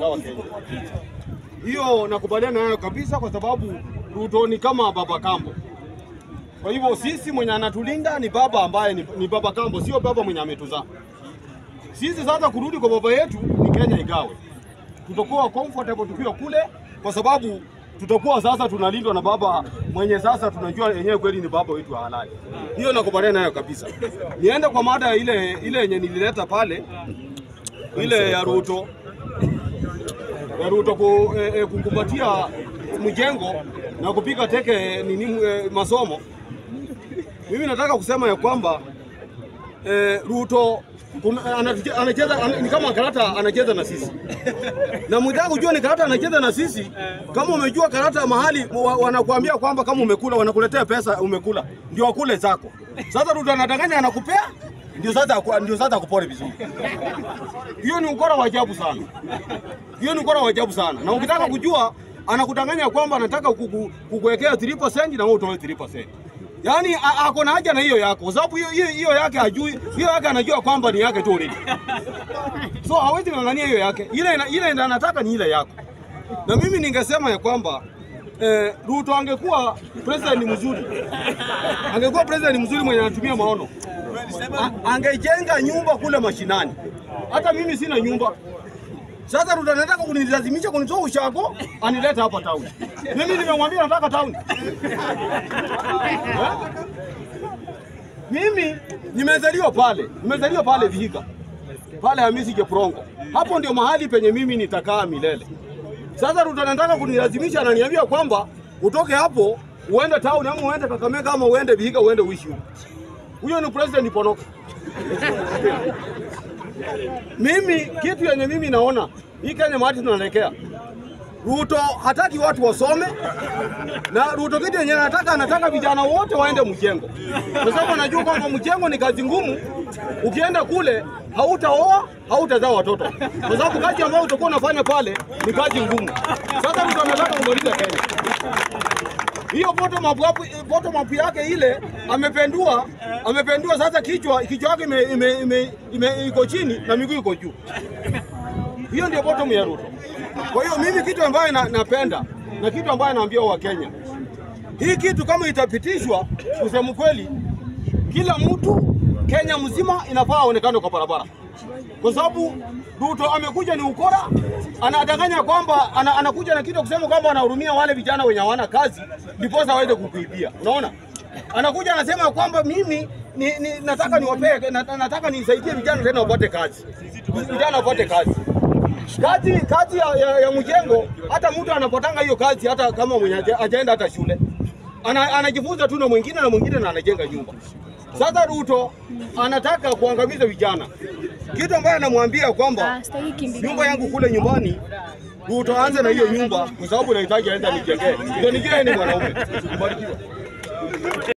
kugawa Kenya. Hiyo nakubaliana nayo kabisa, kwa sababu Ruto ni kama baba kambo. Kwa hivyo sisi mwenye anatulinda ni baba ambaye ni, ni baba kambo, sio baba mwenye ametuzaa sisi. Sasa kurudi kwa baba yetu ni Kenya igawe, tutakuwa comfortable tukiwa kule, kwa sababu tutakuwa sasa tunalindwa na baba mwenye sasa tunajua yenyewe kweli ni baba wetu wa halali. Hiyo nakubaliana nayo kabisa. Niende kwa mada ile ile yenye nilileta pale, ile ya Ruto ya Ruto ku, eh, eh, kukumbatia mjengo na kupiga teke nini eh, masomo. Mimi nataka kusema ya kwamba eh, Ruto kuna- anatuche- anacheza ana- ni kama karata anacheza na sisi na mwitaka kujua ni karata anacheza na sisi. Kama umejua karata mahali wa- wanakuambia kwamba kama umekula wanakuletea pesa umekula, ndio wakule zako. Sasa Ruto anadanganya anakupea, ndio sasa aku- ndio sasa akupore vizuri. Hiyo ni ukora wa ajabu sana, hiyo ni ukora wa ajabu sana. Na ukitaka kujua anakudanganya kwamba anataka kuku- kukuwekea 3% na wewe utoe 3%. Yaani a- ako na haja na hiyo yako, kwa sababu hiyo hiyo hiyo yake hajui, hiyo yake anajua kwamba ni yake tu already. So hawezi ng'ang'ania hiyo yake, ile ina- ile ina- anataka ni ile yako. Na mimi ningesema ya kwamba eh, Ruto angekuwa president mzuri, angekuwa president mzuri mwenye anatumia maono, A- angejenga nyumba kule mashinani. Hata mimi sina nyumba. Sasa Ruto anataka kunilazimisha kunitoa ushago anileta hapa town. Mimi nimemwambia nataka town. Eh? Mimi nimezaliwa pale, nimezaliwa pale Vihiga, pale Hamisi Jeprongo. Hapo ndio mahali penye mimi nitakaa milele. Sasa Ruto anataka kunilazimisha, ananiambia kwamba utoke hapo uende town ama uende Kakamega ama uende Vihiga uende uishi huko. Huyo ni president Ponoka. Mimi kitu yenye mimi naona hii Kenya mahali tunaelekea, Ruto hataki watu wasome, na Ruto kitu yenye anataka anataka vijana wote waende mjengo, kwa sababu anajua kwamba mjengo ni kazi ngumu. Ukienda kule hautaoa, hautazaa watoto, kwa sababu kazi ambayo utakuwa unafanya pale ni kazi ngumu. Sasa Ruto anataka kumaliza Kenya hiyo bottom up, hapo- bottom up yake ile amependua, amependua sasa kichwa kichwa yake ime, ime, ime, ime, iko chini na miguu iko juu. Hiyo ndio bottom ya Ruto. Kwa hiyo mimi kitu ambayo na, napenda na kitu ambayo naambia Wakenya, hii kitu kama itapitishwa, kusema kweli, kila mtu Kenya mzima inafaa aonekane kwa barabara, kwa sababu Ruto amekuja ni ukora, anadanganya kwamba ana, anakuja na kitu kusema kwamba anahurumia wale vijana wenye hawana kazi, ndiposa aweze kukuibia. Unaona, anakuja anasema kwamba mimi ni, ni, nataka niwapee na, nataka nisaidie vijana tena wapate kazi, vijana wapate kazi kazi kazi ya, ya, ya mjengo. Hata mtu anapotanga hiyo kazi, hata kama mwenye haja- hajaenda hata shule ana, anajifunza tu na mwingine na mwingine na anajenga nyumba. Sasa Ruto anataka kuangamiza vijana, kitu ambayo anamwambia kwamba Ah, sitaki kimbilia. nyumba yangu kule nyumbani Ruto aanze na hiyo nyumba, kwa sababu nahitaji aenda nijengee, ndio nijue ni mwanaume. Mbarikiwe.